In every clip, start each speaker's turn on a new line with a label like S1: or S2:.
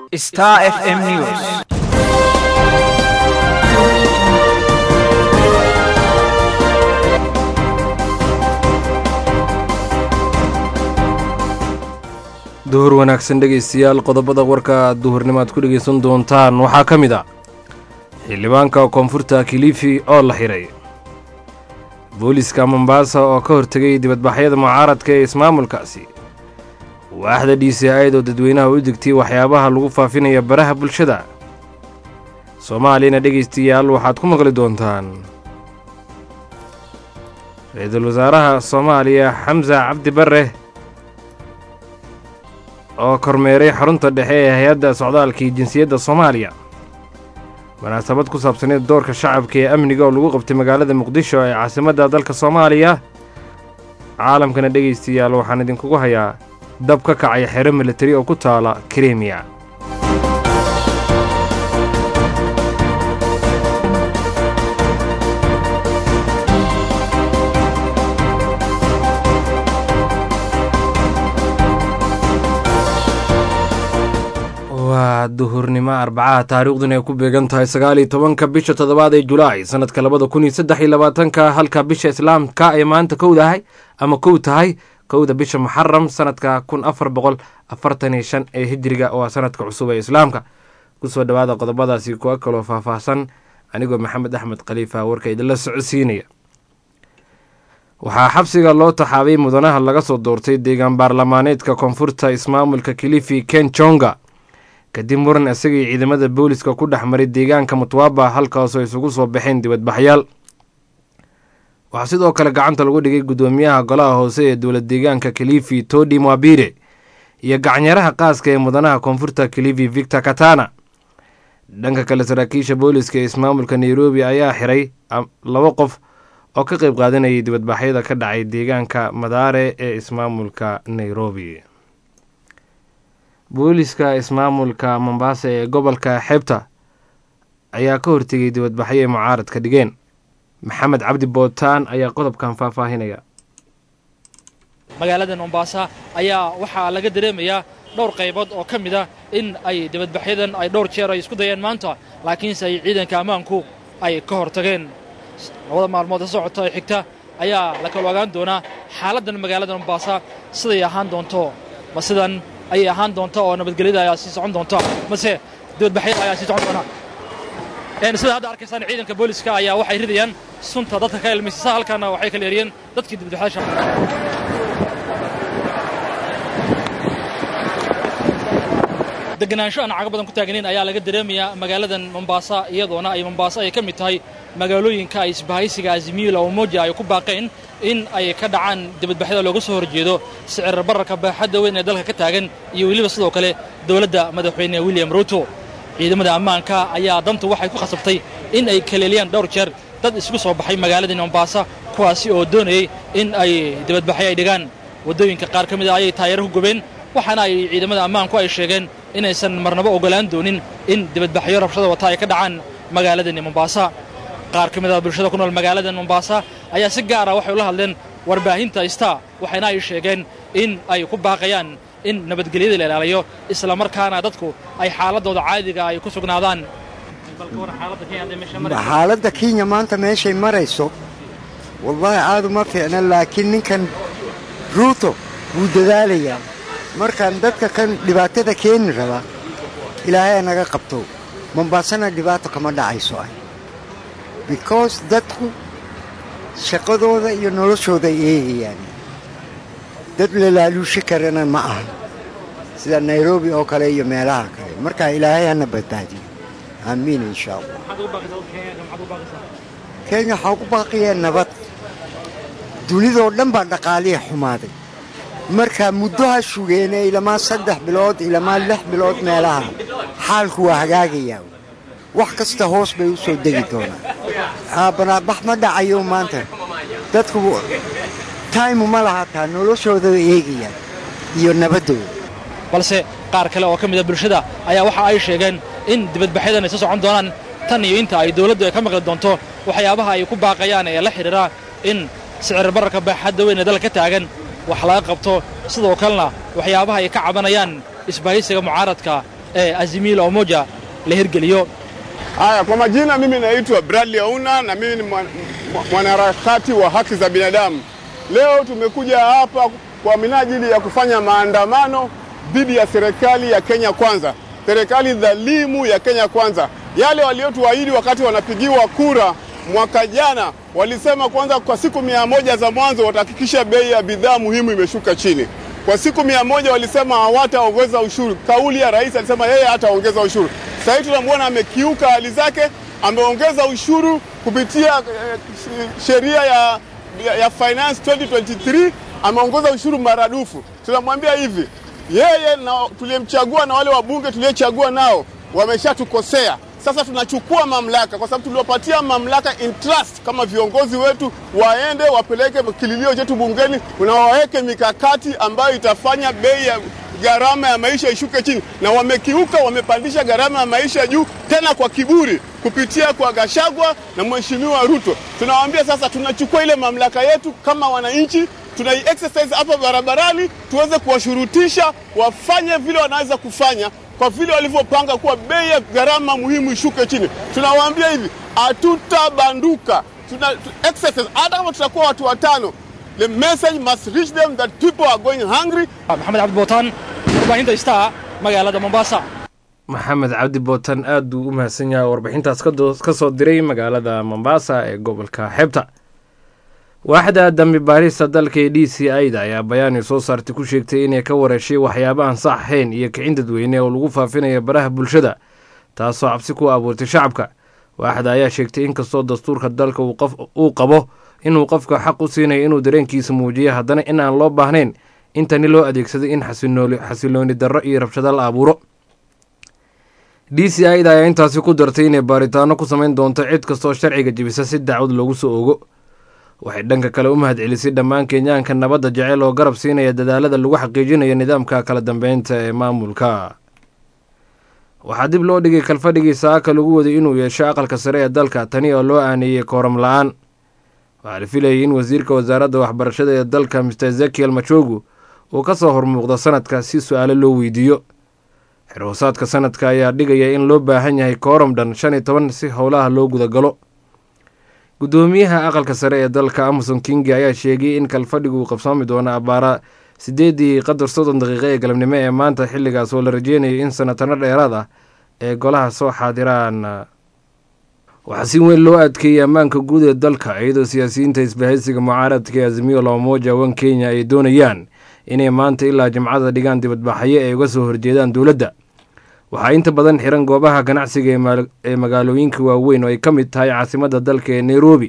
S1: Star FM News.
S2: duhur wanaagsan dhegaystayaal qodobada warka duhurnimaad ku dhegaysan doontaan waxaa ka mid a xildhibaanka koonfurta kilifi oo la xiray booliska mombaasa oo ka hortegay dibadbaxyada mucaaradka ee ismaamulkaasi waaxda d c aid oo dadweynaha u digtay waxyaabaha lagu faafinaya baraha bulshada soomaaliyana dhegaystayaal waxaad ku maqli doontaan ra-iisul wasaaraha soomaaliya xamsa cabdi barre oo kormeeray xarunta dhexe ee hay-adda socdaalkii jinsiyadda soomaaliya munaasabad ku saabsaneed doorka shacabka ee amniga oo lagu qabtay magaalada muqdisho ee caasimadda dalka soomaaliya caalamkana dhegaystayaal waxaan idinkugu hayaa dab ka kacay xero militari oo ku taala krimiya waa duhurnimo arbacaha taariikhduna ay ku beegan tahay sagaal iyo tobanka bisha toddobaad ee julaay sanadka labada kun iyo saddex iyo labaatanka halka bisha islaamka ay maanta kowdahay ama kow tahay kowda bisha muxaram sanadka kun afar boqol afartan iyo shan ee hijiriga waa sanadka cusub ee islaamka kusoo dhawaada qodobadaasi kuwa kaloo faahfaahsan anigoo maxamed axmed khaliifa warka idinla socodsiinaya waxaa xabsiga loo taxaabay mudanaha laga soo doortay deegaan baarlamaaneedka koonfurta ismaamulka kilifi ken jonga kadib muran isagii ciidamada booliska ku dhex maray deegaanka mutwaba halkaasoo isugu soo baxeen dibadbaxyaal waxaa sidoo kale gacanta lagu dhigay guddoomiyaha golaha hoose ee dowlad deegaanka kilifi todi mwabire iyo gacanyaraha qaaska ee mudanaha koonfurta kilifi victor katana dhanka kale saraakiisha booliska ee ismaamulka nairobi ayaa xiray laba qof oo ka qayb qaadanayay dibadbaxyada ka dhacay deegaanka madaare ee ismaamulka nairobi booliska ismaamulka mombaasa ee gobolka xeebta ayaa ka hortegay dibadbaxyo ay mucaaradka dhigeen maxamed cabdi bootaan ayaa qodobkan faahfaahinaya
S3: magaalada mombaasa ayaa waxaa laga dareemayaa dhowr qaybood oo ka mid a in ay dibadbaxyadan ay dhowr jeer ay isku dayeen maanta laakiinse ay ciidanka ammaanku ay ka hor tageen labada maalmood ka socota ee xigta ayaa la kala ogaan doonaa xaaladdan magaalada mombaasa siday ahaan doonto ma sidan ayay ahaan doonta oo nabadgelyada ayaa sii socon doonta mase dibadbaxyada ayaa sii socon doona sida hadda arkaysaan ciidanka booliska ayaa waxay ridayaan sunta dadka ka ilmaysasa halkaana waxay kala eriyeen dadkii dibadbaxyasha deganaansho aan cago badan ku taagnayn ayaa laga dareemayaa magaaladan mombaasa iyadoona ay mombaasa ay ka mid tahay magaalooyinka ay isbahaysiga azimiila umoja ay ku baaqeen in ay ka dhacaan dibadbaxyada looga soo horjeedo sicir bararka baaxadda weyn ee dalka ka taagan iyo weliba sidoo kale dowladda madaxweyne william ruuto ciidamada ammaanka ayaa dantu waxay ku khasabtay in ay kaleeliyaan dhowr jeer dad isugu soo baxay magaaladii mombaasa kuwaasi oo doonayay in ay dibadbaxyo ay dhigaan waddooyinka qaar ka mid a ayay taayaro ku gubeen waxaana ay ciidamada ammaanku ay sheegeen inaysan marnabo ogolaan doonin in dibadbaxyo rabshada wata ay ka dhacaan magaaladani mombaasa qaar ka mid a bulshada ku nool magaaladan mombaasa ayaa si gaara waxay ula hadleen warbaahinta star waxayna ay sheegeen in ay ku baaqayaan in nabadgelyada la ilaaliyo isla markaana dadku ay xaaladooda caadiga ay ku sugnaadaan
S4: xaaladda kenya maanta meeshay marayso wallaahi aadu ma fiicna laakiin ninkan ruuto wuu dadaalayaa markaan dadka kan dhibaatada keeni raba ilaahay naga qabto mombaasana dhibaato kama dhacayso ah because dadku shaqadooda iyo noloshooda ay eegayaan dad la laaluushi karana ma aha sida nairobi oo kale iyo meelaha kale markaa ilaahay hana badbaadiyo aamiin insha allah kenya waxaa ku baaqiyee nabad dunidoo dhan baa dhaqaalihi xumaaday markaa muddo ha shugeene ilamaa saddex bilood ilamaa lix bilood meelaha xaalku waa hagaagayaa wax kasta hoos bay u soo degi doonaan banaabax ma dhacayo maanta dadku taymu ma lahataa noloshooda eegayaan iyo nabaddooda
S3: balse qaar kale oo ka mid a bulshada ayaa waxa ay sheegeen in dibadbaxyadan ay soo socon doonaan tan iyo inta ay dawladdu ay ka maqli doonto waxyaabaha ay ku baaqayaan ee la xidhiira in sicir bararka baaxadda weyn ee dalka ka taagan wax laga qabto sidoo kalena waxyaabaha ay ka cabanayaan isbahaysiga mucaaradka ee azimio la umoja la hirgeliyo
S1: Haya, kwa majina, mimi naitwa Bradley Auna na mimi ni mwanaharakati wa haki za binadamu. Leo tumekuja hapa kwa minajili ya kufanya maandamano dhidi ya serikali ya Kenya Kwanza, serikali dhalimu ya Kenya Kwanza. Yale waliotuahidi wakati wanapigiwa kura mwaka jana, walisema kwanza kwa siku mia moja za mwanzo watahakikisha bei ya bidhaa muhimu imeshuka chini. Kwa siku mia moja walisema hawataongeza ushuru. Kauli ya rais alisema yeye hataongeza ushuru. Sasa hivi tunamwona amekiuka hali zake, ameongeza ushuru kupitia eh, sheria ya, ya, ya finance 2023 ameongeza ushuru maradufu. Tunamwambia hivi, yeye na tuliyemchagua na wale wabunge tuliyechagua nao wameshatukosea. Sasa tunachukua mamlaka, kwa sababu tuliwapatia mamlaka in trust kama viongozi wetu, waende wapeleke kililio chetu bungeni na waweke mikakati ambayo itafanya bei ya gharama ya maisha ishuke chini, na wamekiuka, wamepandisha gharama ya maisha juu tena kwa kiburi kupitia kwa Gashagwa na Mheshimiwa Ruto. Tunawaambia sasa, tunachukua ile mamlaka yetu kama wananchi, tunai exercise hapa barabarani, tuweze kuwashurutisha wafanye vile wanaweza kufanya kwa vile walivyopanga kuwa bei ya gharama muhimu ishuke chini. Tunawaambia hivi, hatutabanduka, tuna exercise, hata kama tutakuwa watu watano The message must reach them that people are going hungry.
S3: maxamed cabdi bootaan warbaahinta star magaalada mombasa
S2: maxamed cabdi bootan aad buu u mahadsan yahay warbixintaas ka soo diray magaalada mombasa ee gobolka xeebta waaxda dambi baarista dalka ee d c i da ayaa bayaani soo saartay ku sheegtay inay ka wareeshay waxyaabahan sax ahayn iyo kicin dadweyne oo lagu faafinayo baraha bulshada taasoo cabsi ku abuurtay shacabka waaxda ayaa sheegtay inkastoo dastuurka dalka uu qabo inuu qofka xaq u siinayo inuu dareenkiisa muujiyo haddana in aan loo baahnayn in tani loo adeegsaday in xasilooni darro iyo rabshado la abuuro d c i da ayaa intaasi ku dartay inay baaritaano ku samayn doonto cid kastoo sharciga jebisa si dacwad loogu soo ogo waxay dhanka kale u mahad celisay dhammaan kenyaanka nabadda jecel oo garab siinaya dadaalada lagu xaqiijinayo nidaamka kala dambeynta ee maamulka waxaa dib loo dhigay kalfadhigii saaka lagu waday inuu yeesho aqalka sare ee dalka tani oo loo aaneeyey kooram la-aan waxaa la filayay in wasiirka wasaaradda waxbarashada ee dalka mister ezekiel machogu uu ka soo hormuuqdo sanadka si su-aalo loo weydiiyo xirhoosaadka sanadka ayaa dhigaya in loo baahan yahay kooram dhan shan iyo toban si howlaha loo gudagalo guddoomiyaha aqalka sare ee dalka amason kingi ayaa sheegay in kalfadhigu uu qabsoomi doono abaara siddeedii qadar soddon daqiiqo ee galabnimo ee maanta xilligaas oo la rajeynayo in sanatano dheeraad ah ee golaha soo xaadiraan waxaa si weyn loo adkeeyey ammaanka guud ee dalka iyadoo siyaasiyiinta isbahaysiga mucaaradka ee azimiyo labamoja wan kenya ay doonayaan inay maanta ilaa jimcada dhigaan dibadbaxyo ay uga soo horjeedaan dowladda waxaa inta badan xiran goobaha ganacsiga ee magaalooyinka waaweyn oo ay ka mid tahay caasimadda dalka ee nairobi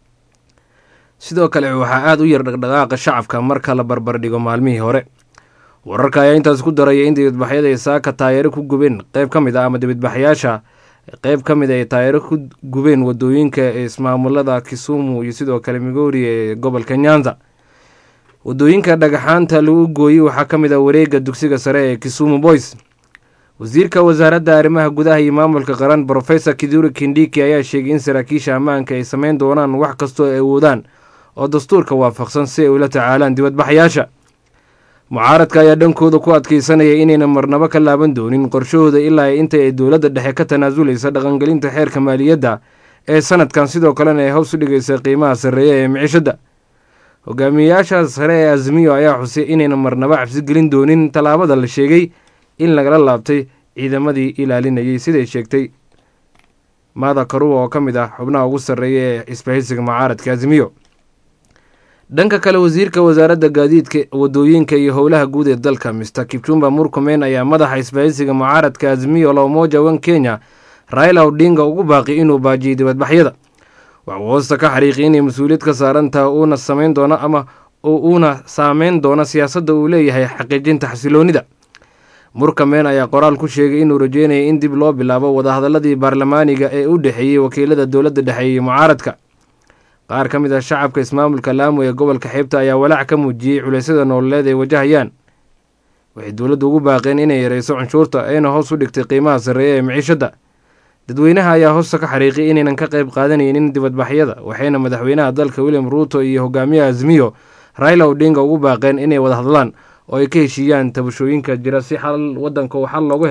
S2: sidoo kale waxaa aada u yar dhaqdhaqaaqa shacabka marka la barbardhigo maalmihii hore wararka ayaa intaas ku daraya in dibadbaxyada ay saaka taayaro ku gubeen qeyb ka mid ah ama dibadbaxyaasha qeyb ka mid ay taayaro ku gubeen wadooyinka ee ismaamulada kisumu iyo sidoo kale migori ee gobolka nyanza wadooyinka dhagaxaanta lagu gooyey waxaa ka mid ah wareega dugsiga sare ee kisumu boys wasiirka wasaaradda arrimaha gudaha iyo maamulka qaran brofesor kiduri kindiki ayaa sheegay in saraakiisha ammaanka ay sameyn doonaan wax kastoo ay awoodaan oo dastuurka waafaqsan si ay ula tacaalaan dibadbaxyaasha mucaaradka ayaa dhankooda ku adkeysanaya inayna marnabo ka laaban doonin qorshahooda ilaa inta ay dowladda dhexe ka tanaasulaysa dhaqangelinta xeerka maaliyadda ee sanadkan sidoo kalena ay hoos u dhigaysa qiimaha sarreeya ee micishadda hogaamiyeyaasha sare ee azimiyo ayaa xusay inayna marnabo cabsi gelin doonin tallaabada la sheegay in lagala laabtay ciidamadii ilaalinayay siday sheegtay maada karuwa oo ka mid ah xubnaha ugu sarreeya ee isbahaysiga mucaaradka azimiyo dhanka kale wasiirka wasaaradda gaadiidka wadooyinka iyo howlaha guud ee dalka mister kipchumba murkomen ayaa madaxa isbahaysiga mucaaradka azimiyo lamoja wan kenya raila odinga ugu baaqi inuu baajiyay dibadbaxyada waxuu hoosta ka xariiqi inay mas-uuliyad ka saarantaha uuna samayn doono ama uuna saameyn doono siyaasadda uu leeyahay xaqiijinta xasiloonida murkamen ayaa qoraal ku sheegay inuu rajeynaya in dib loo bilaabo wadahadaladii baarlamaaniga ee u dhexeeyey wakiilada dowladda dhexe iyo mucaaradka qaar ka mid ah shacabka ismaamulka laamo ee gobolka xeebta ayaa walaac ka muujiyey culeysyada nololeed ay wajahayaan waxay dowladdu ugu baaqeen inay yareyso cunshuurta ayna hoos u dhigtay qiimaha sarreeya ee miciishadda dadweynaha ayaa hoosta ka xariiqay inaynan ka qayb qaadanaynin dibadbaxyada waxayna madaxweynaha dalka william ruuto iyo hogaamiyaha azmiyo raila odinga ugu baaqeen inay wada hadlaan oo ay ka heshiiyaan tabashooyinka jira si xal wadanka uu xal loogu helo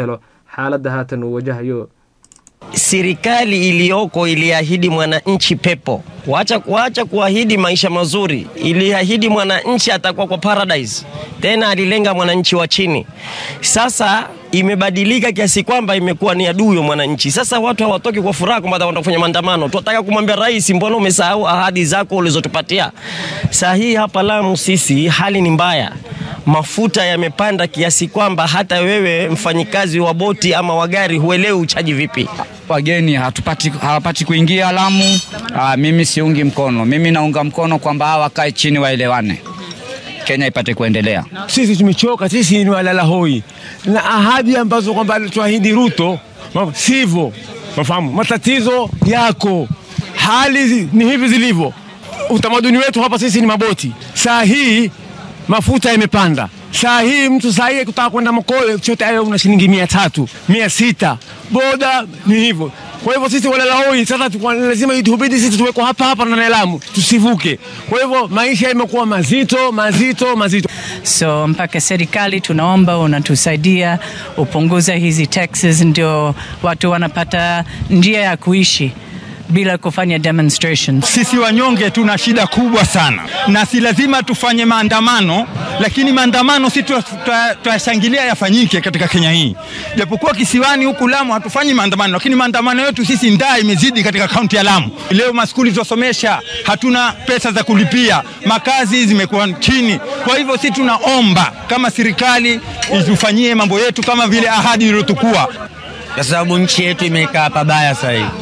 S2: xaaladda haatan uu wajahayo
S5: Serikali iliyoko iliahidi mwananchi pepo, wacha kuacha kuahidi maisha mazuri. Iliahidi mwananchi atakuwa kwa paradise, tena alilenga mwananchi wa chini. Sasa imebadilika kiasi kwamba imekuwa ni adui wa mwananchi. Sasa watu hawatoki kwa furaha kwamba watakwenda kufanya maandamano. Tunataka kumwambia rais, mbona umesahau ahadi zako ulizotupatia? Saa hii hapa Lamu sisi hali ni mbaya, mafuta yamepanda kiasi kwamba hata wewe mfanyikazi wa boti ama wa gari huelewi uchaji vipi.
S6: wageni hatupati, hawapati kuingia Lamu. Aa, mimi siungi mkono, mimi naunga mkono kwamba hawa wakae chini waelewane, Kenya ipate kuendelea.
S7: Sisi tumechoka, sisi ni walala hoi na ahadi ambazo kwamba alituahidi Ruto ma- sivyo. Mafahamu, matatizo yako, hali zi- ni hivi zilivyo. Utamaduni wetu hapa sisi ni maboti. Saa hii mafuta yamepanda. Saa hii mtu saa hii kutaka kwenda Mokole chote hayo una shilingi mia tatu mia sita boda ni hivyo. Kwa hivyo sisi walala hoi sasa tukwa- lazima itubidi sisi tuwekwa hapa hapa na Lamu tusivuke. Kwa hivyo maisha yamekuwa mazito mazito mazito.
S8: So mpaka serikali tunaomba unatusaidia upunguze hizi taxes, ndio watu wanapata njia ya kuishi bila kufanya demonstrations.
S9: Sisi wanyonge tuna shida kubwa sana, na si lazima tufanye maandamano, lakini maandamano si tuyashangilia yafanyike katika Kenya hii. Japokuwa kisiwani huku Lamu hatufanyi maandamano, lakini maandamano yetu sisi ndaa imezidi katika kaunti ya Lamu. Leo maskuli zasomesha, hatuna pesa za kulipia, makazi zimekuwa chini. Kwa hivyo si tunaomba kama serikali itufanyie mambo yetu kama vile ahadi iliyotukua,
S6: Kwa sababu nchi yetu imekaa pabaya sasa hivi.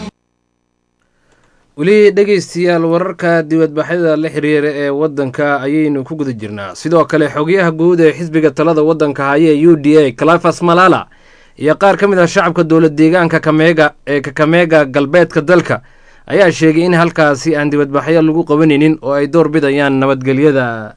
S2: weli dhegeystayaal wararka dibadbaxyada la xiriira ee waddanka ayaynu ku guda jirnaa sidoo kale xogayaha guud ee xisbiga talada waddanka haya u d a calafas malala iyo qaar ka mid ah shacabka dowlad deegaanka kameega ee kakameega galbeedka dalka ayaa sheegay in halkaasi aan dibadbaxyo lagu qabanaynin oo ay door bidayaan nabadgelyada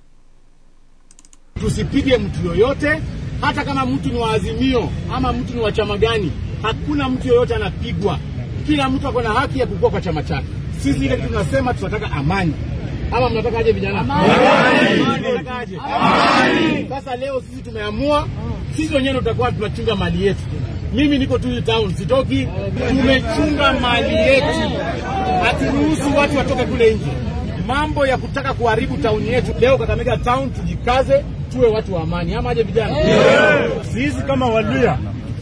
S10: Tusipige mtu yoyote, hata kama mtu ni wa Azimio ama mtu ni wa chama gani. Hakuna mtu yoyote anapigwa. Kila mtu ako na haki ya kukua kwa chama chake. Sisi ile kitu tunasema tunataka amani. Ama mnataka aje vijana? Amani. Mnataka aje? Amani. Sasa leo sisi tumeamua, sisi wenyewe ndio tutakuwa tunachunga mali yetu. Mimi niko tu hii town, sitoki. Tumechunga mali yetu, haturuhusu watu watoke kule nje. Mambo ya kutaka kuharibu tauni yetu leo, Kakamega town, tujikaze, tuwe watu wa amani, ama aje vijana?
S11: Sisi kama Waluya,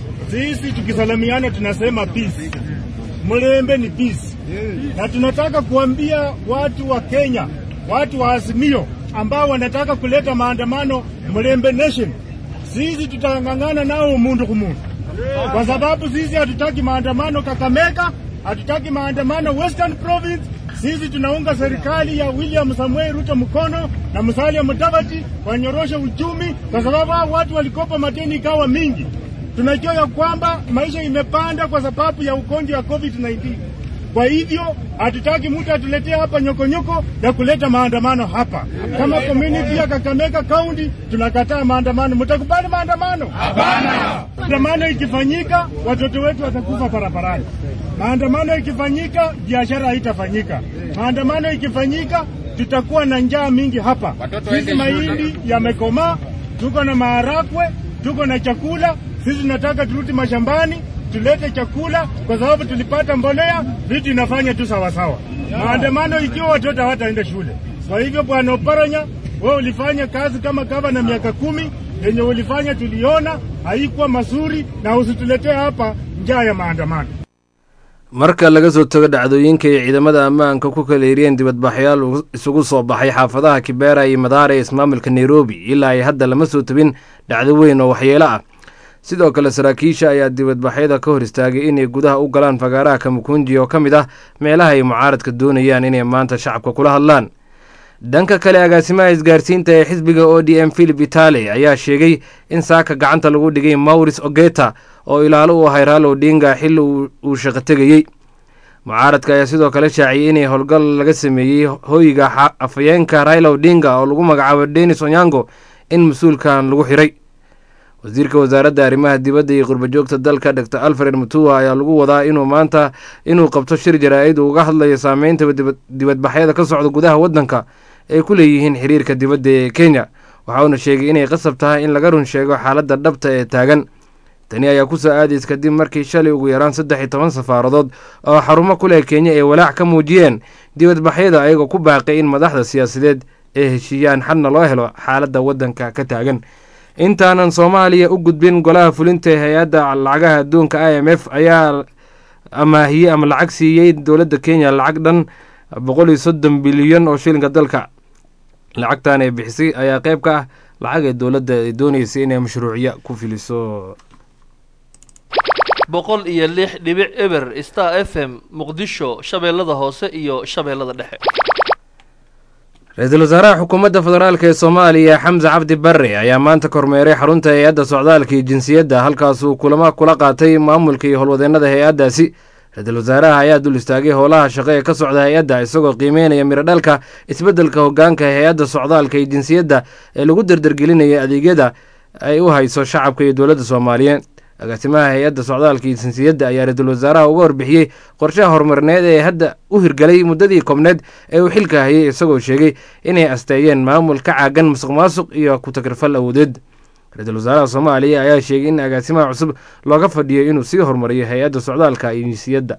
S11: sisi tukisalamiana tunasema peace. Mlembe ni peace, na tunataka kuambia watu wa Kenya, watu wa Azimio ambao wanataka kuleta maandamano Mlembe Nation, sisi tutang'ang'ana nao mundu kumundu, kwa sababu sisi hatutaki maandamano Kakamega, hatutaki maandamano Western Province. Sisi tunaunga serikali ya William Samuel Ruto mkono na Musalia Mudavadi wanyoroshe uchumi, kwa sababu hao watu walikopa madeni ikawa mingi. Tunajua ya kwamba maisha imepanda kwa sababu ya ugonjwa wa COVID-19. Kwa hivyo hatutaki mtu atuletee hapa nyokonyoko ya kuleta maandamano hapa. Kama community ya Kakamega County tunakataa maandamano. Mtakubali maandamano? Hapana. Maandamano ikifanyika watoto wetu watakufa barabarani. Maandamano ikifanyika biashara haitafanyika. Maandamano ikifanyika tutakuwa na njaa mingi hapa. Sisi mahindi yamekomaa, tuko na maharagwe, tuko na chakula. Sisi tunataka turudi mashambani tulete chakula kwa sababu tulipata mbolea, vitu inafanya tu sawasawa. Maandamano ikiwa watoto hawataenda shule. Kwa hivyo, Bwana Oparanya, wewe ulifanya kazi kama gavana miaka kumi, yenye ulifanya tuliona haikuwa mazuri, na usituletee hapa njaa ya maandamano.
S2: marka laga soo tago dhacdooyinka ay ciidamada ammaanka ku kala hiriyeen dibadbaxyaal isugu soo baxay xaafadaha kibera iyo madaara ee ismaamulka nairobi ilaa ay hadda lama soo tabin dhacdo weyn oo waxyeelo ah sidoo kale saraakiisha ayaa dibadbaxyada ka hor istaagay inay gudaha u galaan fagaaraha kamukunji oo ka mid ah meelaha ay mucaaradka doonayaan inay maanta shacabka kula hadlaan dhanka kale agaasimaha isgaarsiinta ee xisbiga o d m philip itale ayaa sheegay in saaka gacanta lagu dhigay mauris ogeta oo ilaalo u ahay raal odinga xilli uu shaqo tegayey mucaaradka ayaa sidoo kale shaaciyey inay howlgal laga sameeyey hoyga afayeenka raila odinga oo lagu magacaabo denis onyango in mas-uulkan lagu xiray wasiirka wasaaradda arrimaha dibadda iyo qurbajoogta dalka dor alfred mutua ayaa lagu wadaa inuu maanta inuu qabto shir jaraa-id uu uga hadlayo saameynta dibadbaxyada ka socda gudaha waddanka ay ku leeyihiin xiriirka dibadda ee kenya waxauna sheegay inay qasab tahay in laga run sheego xaaladda dhabta ee taagan tani ayaa kusoo aadays kadib markii shalay ugu yaraan saddex iyo toban safaaradood oo xarumo ku leh kenya ay walaac ka muujiyeen dibadbaxyada ayagoo ku baaqay in madaxda siyaasadeed ay heshiiyaan xadna loo helo xaaladda waddanka ka taagan intaanan soomaaliya u gudbin golaha fulinta ee hay-adda lacagaha adduunka i m f ayaa amaahiyey ama lacag siiyey dowladda kenya lacag dhan boqol iyo soddon bilyan oo shilinka dalka lacagtan ay bixisay ayaa qeyb ka ah lacag ee dowladda ay dooneysay inay mashruuciya ku filiso
S12: boqol iyo lix dhibic eber star f m muqdisho shabeellada hoose iyo shabeellada dhexe
S2: ra-iisul wasaaraha xukuumadda federaalk ee soomaaliya xamse cabdi barre ayaa maanta kormeeray xarunta hay-adda socdaalka iyo jinsiyadda halkaasuu kulamo kula qaatay maamulka iyo howlwadeennada hay-addaasi ra-iisul wasaaraha ayaa dul istaagay howlaha shaqo ee ka socda hay-adda isagoo qiimeynaya mirodhalka isbeddelka hogaanka hay-adda socdaalka iyo jinsiyadda ee lagu dardargelinaya adeegyada ay u hayso shacabka iyo dowladda soomaaliyeed agaasimaha hay-adda socdaalka iyo jinsiyadda ayaa ra-iisul wasaaraha uga warbixiyey qorshaha horumarineed ee hadda u hirgalay muddadii koobneed ee uu xilka hayay isagoo sheegay inay asteeyeen maamul ka caagan musuq maasuq iyo ku-tagrifal awoodeed ra-iisul wasaaraha soomaaliya ayaa sheegay in agaasimaha cusub looga fadhiyo inuu sii horumariyo hay-adda socdaalka iyo jinsiyadda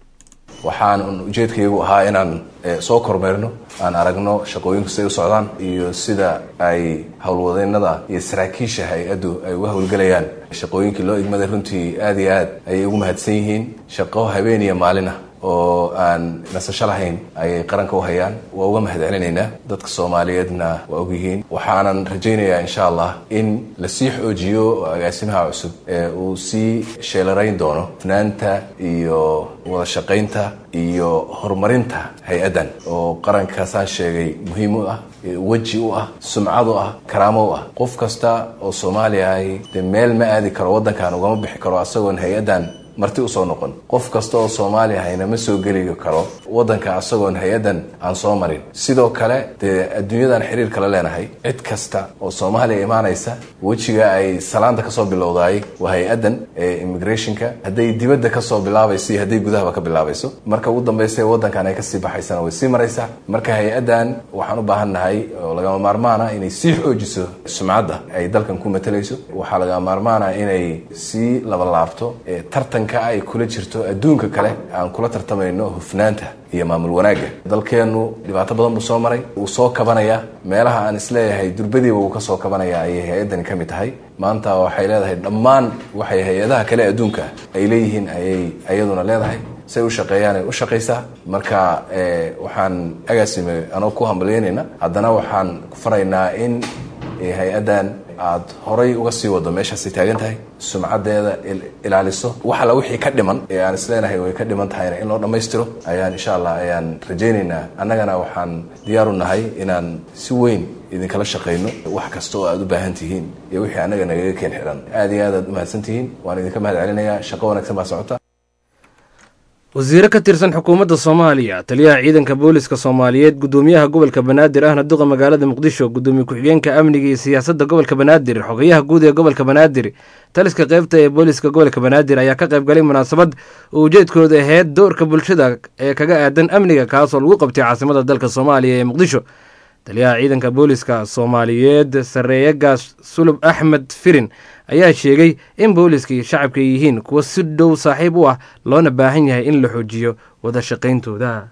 S13: waxaan ujeedkaygu ahaa inaan soo kormeerno aan aragno shaqooyinku siday u socdaan iyo sida ay howlwadeennada iyo saraakiisha hay-addu ay uga howlgelayaan shaqooyinkii loo igmaday runtii aada iyo aad ayay ugu mahadsan yihiin shaqo habeen iyo maalin ah oo aan nasasho lahayn ayay qaranka u hayaan waa uga mahad celinaynaa dadka soomaaliyeedna waa ogyihiin waxaanan rajaynayaa insha allah in lasii xoojiyo agaasimaha cusub ee uu sii sheelarayn doono fnaanta iyo wada shaqaynta iyo horumarinta hay-addan oo qaranka saan sheegay muhiim u ah weji u ah sumcad u ah karaamo u ah qof kasta oo soomaaliya ahi dee meel ma aadi karo waddankan ugama bixi karo asagoon hay-addan marti usoo noqon qof kasta oo soomaaliya hayna ma soo geli karo waddanka asagoon hay-addan aan soo marin sidoo kale dee adduunyadan xiriir kala leenahay cid kasta oo soomaaliya imaanaysa wejiga ay salaanta kasoo bilowdaay waa hay-addan ee immigrationka hadday dibadda kasoo bilaabayso iyo hadday gudahaba ka bilaabayso marka ugu dambaysa waddankan ay kasii baxaysana way sii maraysaa marka hay-addan waxaan u baahan nahay oo lagama maarmaana inay sii xoojiso sumcadda ay dalkan ku matalayso waxaa lagama maarmaana inay sii labalaabto tartan ay kula jirto adduunka kale aan kula tartamayno hufnaanta iyo maamul wanaagga dalkeennu dhibaato badan buu soo maray wuu soo kabanayaa meelaha aan isleeyahay durbadiiba wuu ka soo kabanayaa ayay hay-addani ka mid tahay maanta waxay leedahay dhammaan waxay hay-adaha kale adduunka ay leeyihiin ayay iyaduna leedahay say u shaqeeyaan ay u shaqaysaa marka waxaan agaasime anoo ku hambalyeynayna haddana waxaan ku faraynaa in hay-addan aad horay uga sii wado meeshaasay taagan tahay sumcaddeeda ilaaliso wax alla wixii ka dhiman ee aan isleenahay way ka dhiman tahayna in loo dhammaystiro ayaan insha allah ayaan rajaynaynaa annagana waxaan diyaar u nahay inaan si weyn idinkala shaqayno wax kasta oo aad u baahan tihiin iyo wixii annaga nagaga keen xiran aad iyo aad aad u mahadsan tihiin waan idinka mahad celinayaa shaqo wanaagsan baa socota
S2: wasiire ka tirsan xukuumadda soomaaliya taliyaha ciidanka booliska soomaaliyeed gudoomiyaha gobolka banaadir ahna duqa magaalada muqdisho gudoomiye ku-xigeenka amniga iyo siyaasadda gobolka banaadir xogayaha guud ee gobolka banaadir taliska qeybta ee booliska gobolka banaadir ayaa ka qayb galay munaasabad oo ujeedkooda aheyd doorka bulshada ee kaga aadan amniga kaasoo lagu qabtay caasimada dalka soomaaliya ee muqdisho taliyaha ciidanka booliska soomaaliyeed sareeyagaas sulub axmed firin ayaa sheegay in booliska iyo shacabka ay yihiin kuwa si dhow saaxiib u ah loona baahan yahay in la xoojiyo wada shaqayntooda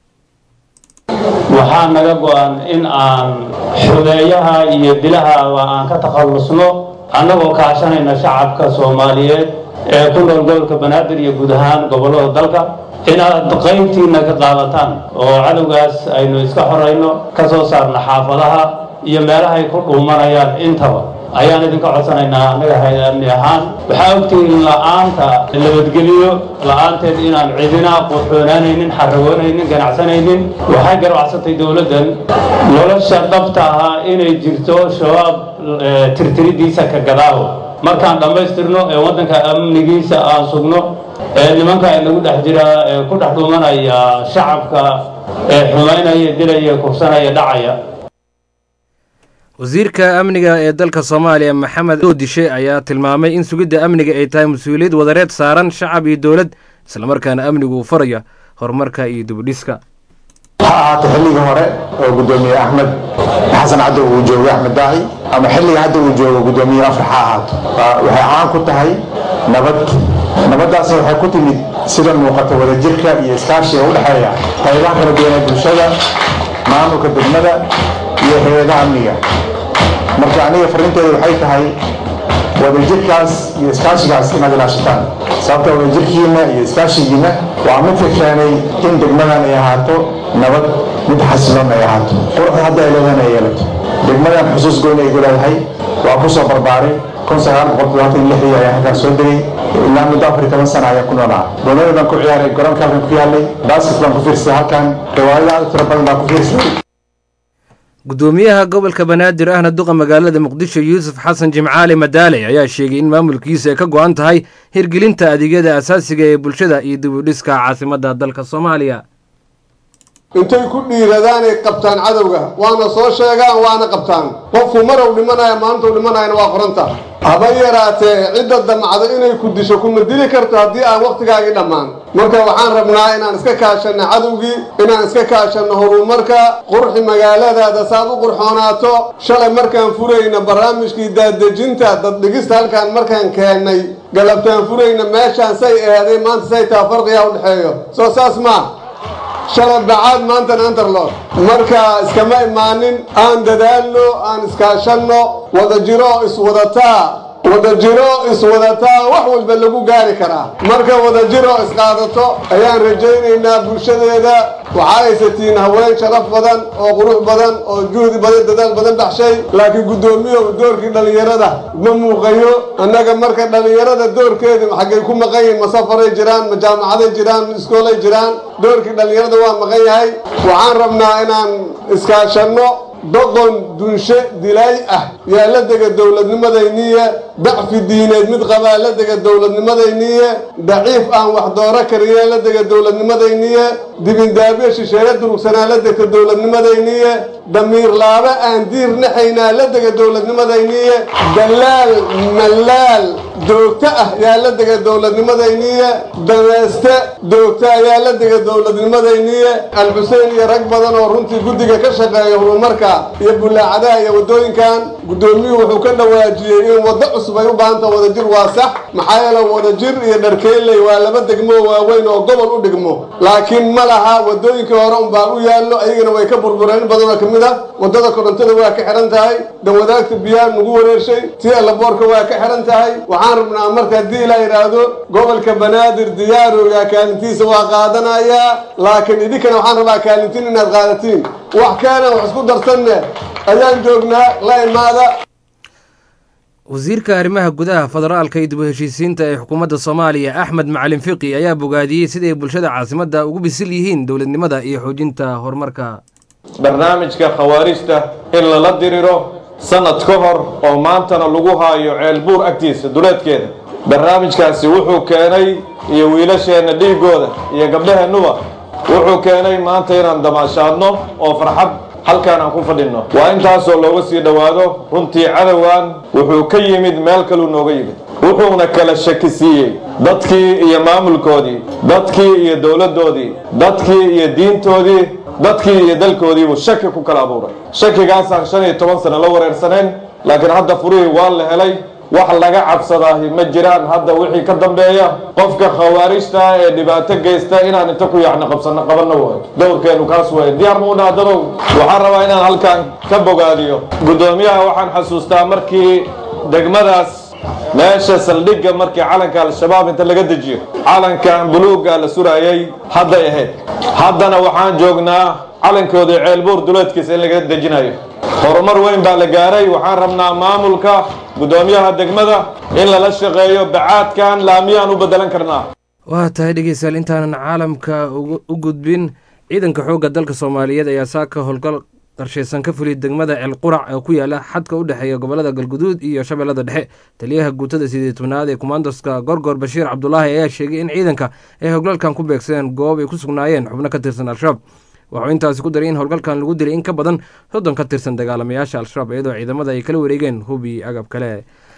S14: waxaa naga go-an in aan xudeeyaha iyo dilahaba aan ka takhallusno annagoo kaashanayna shacabka soomaaliyeed ee ku nool gobolka banaadir iyo guud ahaan gobollada dalka inaad qaybtiinna ka qaadataan oo cadowgaas aynu iska xorayno ka soo saarna xaafadaha iyo meelahay ku dhuumanayaan intaba ayaan idinka codsanaynaa annaga hay-amni ahaan waxaa ogtihiin la-aanta nabadgeliyo la-aanteed inaan cidina quxoonaanaynin xaragoonaynin ganacsanaynin waxay garacsatay dowladdan nolosha dhabta ahaa inay jirto shabaab tirtiridiisa ka gadaawo markaan dhammaystirno ee waddanka amnigiisa aan sugno ee nimanka inagu dhex jira ee ku dhex dhumanaya shacabka ee xumaynaya dilaya kursanaya dhacaya
S2: wasiirka amniga ee dalka soomaaliya maxamed doodishe ayaa tilmaamay in sugidda amniga ay tahay mas-uuliyad wadareed saaran shacab iyo dowlad islamarkaana amnigu uu faraya horumarka iyo dibudhiska
S15: ha ahaato xilligii hore oo gudoomiye axmed xasan caddo uu joogo axmed daaci ama xilliga hadda uu joogo gudoomiye afrax ha ahaato waxay caan ku tahay nabad nabaddaas waxay ku timid sida muuqata wadajirka iyo iskaashiga u dhexeeya qaybaha kala duwan ee bulshada maamulka degmada iyo hay-adaha amniga marka aniga farrinteedu waxay tahay wadajirkaas iyo iskaashigaas inaad ilaashataan sababta wadajirkiina iyo iskaashigiina waa midka keenay in degmadan ay ahaato nabad mid xasiloon ay ahaato quruxda hadda ay leedahan ay yeelato degmadan xusuus goyn ay ku leedahay waa ku soo barbaaray kun sagaal boqol todobaatan iyo lixdii ayaa halkaan soo degay ilaa muddo afar iyo toban sana ayaan ku noolaa goonada baan ku ciyaaray garoonka halkan ku yaalay basket baan ku fiirsaday halkan riwaayado aad u tiro badan baan ku fiirsaday
S2: gudoomiyaha gobolka banaadir ahna duqa magaalada muqdisho yuusuf xasan jimcaali madaale ayaa sheegay in maamulkiisa ay ka go-an tahay hirgelinta adeegyada asaasiga ee bulshada iyo dib u dhiska caasimadda dalka soomaaliya
S16: intay ku dhiiradaan ay qabtaan cadowga waana soo sheegaan waana qabtaan qofku marow dhimanaya maalintuu dhimanayana waa qoranta haba yaraatee cidda damcda inay ku disho kuma dili karto haddii aan wakhtigaagii dhammaan marka waxaan rabnaa inaan iska kaashanno cadowgii inaan iska kaashanno horumarka qurxi magaaladaada saad u qurxoonaato shalay markaan furayna barnaamijkii daadejinta daddhigista halkaan markaan keennay galabtaan furayna meeshaan say aheeday maanta say taa farqigaa u dhexeeyo soo saas maa shalay bacaad maantana antarlood marka iskama imaanin aan dadaalno aan iskaashanno wada jiro iswadataa wada jiro iswadataa wax walba lagu gaari karaa marka wada jiro isqaadato ayaan rajaynaynaa bulshadeeda waxaa haysatiin haween sharaf badan oo qurux badan oo juhdi badan dadaal badan baxshay laakiin guddoomiyow doorkii dhallinyarada ma muuqayo annaga marka dhallinyarada doorkeeda xaggay ku maqan yihiin ma safaray jiraan ma jaamacaday jiraan ma iskoolay jiraan doorkii dhallinyarada waa maqan yahay waxaan rabnaa inaan iskaashanno doqon dunshe dilaay ah yaa la dega dowladnimadayniye dacfi diineed mid qabaa la dega dowladnimadayniye daciif aan wax dooro karinee la dega dowladnimadayniye dibindaabyo shisheeye durugsanaa la degta dowladnimadayniye damiir laaba aan diir naxaynaa la dega dowladnimadayniye dalaal malaal doogto ah yaa la dega dowladnimadayniye dameeste doogto ayaa la dega dowladnimadayniye alxuseen iyo rag badan oo runtii guddiga ka shaqeeya horumarka iyo bulaacadaha iyo waddooyinkan guddoomiyuhu wuxuu ka dhawaajiyey in waddo cusub ay u baahanta wadajir waa sax maxaa yeele wadajir iyo dharkeyley waa laba degmo waaweyn oo gobol u dhigmo laakiin ma laha waddooyinkii hore unbaa u yaallo ayagana way ka burbureen in badanoo ka mid ah waddada korontada waa ka xidhan tahay dawadaagta biyaha nagu wareershay tii allaboorka waa ka xidhan tahay waxaan rabnaa marka haddii ilaa yidhaahdo gobolka banaadir diyaarooga kaalintiisa waa qaadanayaa laakiin idinkana waxaan rabaa kaalintiin inaad qaadatiin wax keena wax isku darsanne ayaan joognaa la imaada
S2: wasiirka arrimaha gudaha federaalka iyo dib u heshiisiinta ee xukuumadda soomaaliya axmed macalin fiqi ayaa bogaadiyey siday bulshada caasimadda ugu bisil yihiin dowladnimada iyo xoojinta horumarka
S17: barnaamijka khawaarijta in lala diriro sanad ka hor oo maantana lagu haayo ceelbuur agtiisa duleedkeeda barnaamijkaasi wuxuu keenay iyo wiilasheenna dhiigooda iyo gabdhaheennuba wuxuu keenay maanta inaan damaashaadno oo farxad halkaan aan ku fadhinno waa intaasoo looga sii dhowaado runtii cadowgan wuxuu ka yimid meel kaluu nooga yimid wuxuuna kala shaki siiyey dadkii iyo maamulkoodii dadkii iyo dowladdoodii dadkii iyo diintoodii dadkii iyo dalkoodiibuu shaki ku kala abuuray shakigaasaan shan iyo toban sano la wareersanayn laakiin hadda furihii waa la helay wax laga cabsadaahi ma jiraan hadda wixii ka dambeeya qofka khawaarijta ee dhibaato geysta inaan inta ku yaacno qabsano qabanno waayo dowrkeenu kaas waaye diyaar ma u dhaha dadow waxaan rabaa inaan halkan ka bogaadiyo guddoomiyaha waxaan xasuustaa markii degmadaas meesha saldhigga markii calanka al-shabaab inta laga dejiyo calankan buluugga la suraayay hadday ahayd haddana waxaan joognaa calankoodii ceelbuur duleedkiisa in laga dejinayo horumar weyn baa la gaaray waxaan rabnaa maamulka guddoomiyaha degmada in lala shaqeeyo bacaadkan laamiyaan u bedelan karnaa
S2: waa tahay dhegeystayaal intaanan caalamka u gudbin ciidanka xoogga dalka soomaaliyeed ayaa saaka howlgal qarshaysan ka fuliyay degmada ceelqurac ee ku yaala xadka u dhexeeya gobolada galguduud iyo shabeellada dhexe taliyaha guutada sideed tobnaad ee kumaandoska gorgor bashiir cabdulaahi ayaa sheegay in ciidanka ay howlgalkan ku beegsadeen goob ay ku sugnaayeen xubno ka tirsan al-shabaab wuxuu intaasi ku daray in howlgalkan lagu dilay in ka badan soddon ka tirsan dagaalamayaasha al-shabaab iyadoo ciidamada ay kala wareegeen hubi agab kale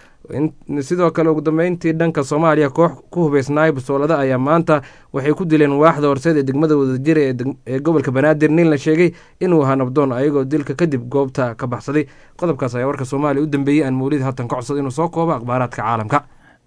S2: sidoo kale ugu dambeyntii dhanka soomaaliya koox ku hubeysnaay basoolada ayaa maanta waxay ku dileen waaxda horseed ee degmada wadajira ee gobolka banaadir nin la sheegay inuu ahaa nabdoon ayagoo dilka kadib goobta ka baxsaday qodobkaas ayaa warka soomaaliya u dambeeyey aan mawlid haatan ka codsada inuu soo koobo akhbaaraadka caalamka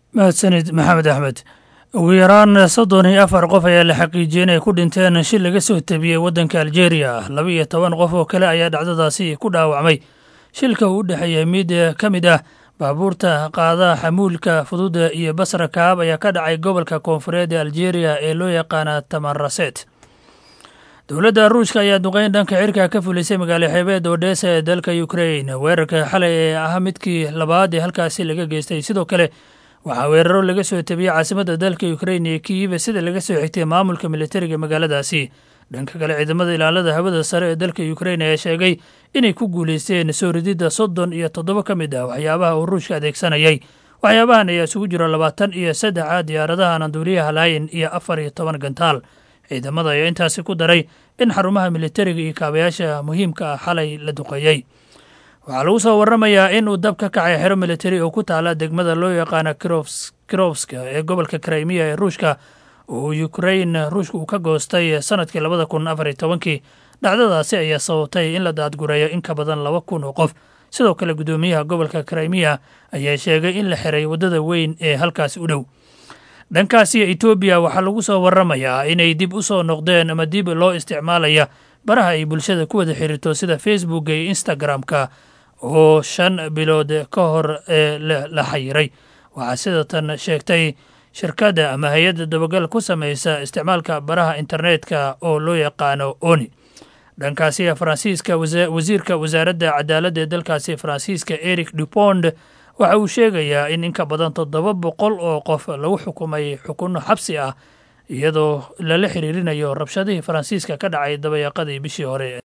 S18: mahadsanid maxamed axmed ugu yaraan soddon iyo afar qof ayaa la xaqiijiyey inay ku dhinteen shil laga soo tabiyey waddanka aljeeriya laba iyo toban qof oo kale ayaa dhacdadaasi ku dhaawacmay shilka uu u dhexeeyey mid ka mid ah baabuurta qaada xamuulka fududa iyo basra kaab ayaa ka dhacay gobolka koonfureed ee aljeeriya ee loo yaqaana tamaraset dowladda ruushka ayaa duqeyn dhanka cirka ka fulisay magaalo xeebeed odesa ee dalka ukrain weerarka xalay ee ah midkii labaad ee halkaasi laga geystay sidoo kale waxaa weeraro laga soo tabiyey caasimadda dalka ukrain iyo kiiba sida laga soo xigtay maamulka militariga magaaladaasi dhanka kale ciidamada ilaalada hawada sare ee dalka ukrain ayaa sheegay inay ku guuleysteen soo rididda soddon iyo toddoba ka mid ah waxyaabaha uu ruushka adeegsanayay waxyaabahan ayaa isugu jira labaatan iyo saddexa diyaaradaha nanduuliyaha laayin iyo afar iyo toban gantaal ciidamada ayaa intaasi ku daray in xarumaha militariga iyo kaabayaasha muhiimka ah xalay la duqeeyey waxaa lagu soo waramayaa in uu dab ka kacay xero militari oo ku taala degmada loo yaqaana kirofska ee gobolka krimiya ee ruushka oo ukrain ruushka uu ka goostay sanadkii labada kun afar iyo tobankii dhacdadaasi ayaa sababtay in la daadgureeyo in ka badan laba kun oo qof sidoo kale guddoomiyaha gobolka krimiya ayaa sheegay in la xiray waddada weyn ee halkaasi u dhow dhankaasi etoobiya waxaa lagu soo waramayaa inay dib u soo noqdeen ama dib loo isticmaalaya baraha ay bulshada ku wada xiriirto sida facebooka iyo instagram-ka oo shan bilood ka hor ee la xayiray waxaa sidatan sheegtay shirkadda ama hay-adda dabagal ku samaysa isticmaalka baraha internetka oo loo yaqaano oni dhankaasi faransiiska wasiirka wasaaradda cadaaladda ee dalkaasi faransiiska eric dupond waxa uu sheegayaa in in ka badan toddoba boqol oo qof lagu xukumay xukunno xabsi ah iyadoo lala xiriirinayo rabshadihii faransiiska ka dhacay dabayaaqadii bishii hore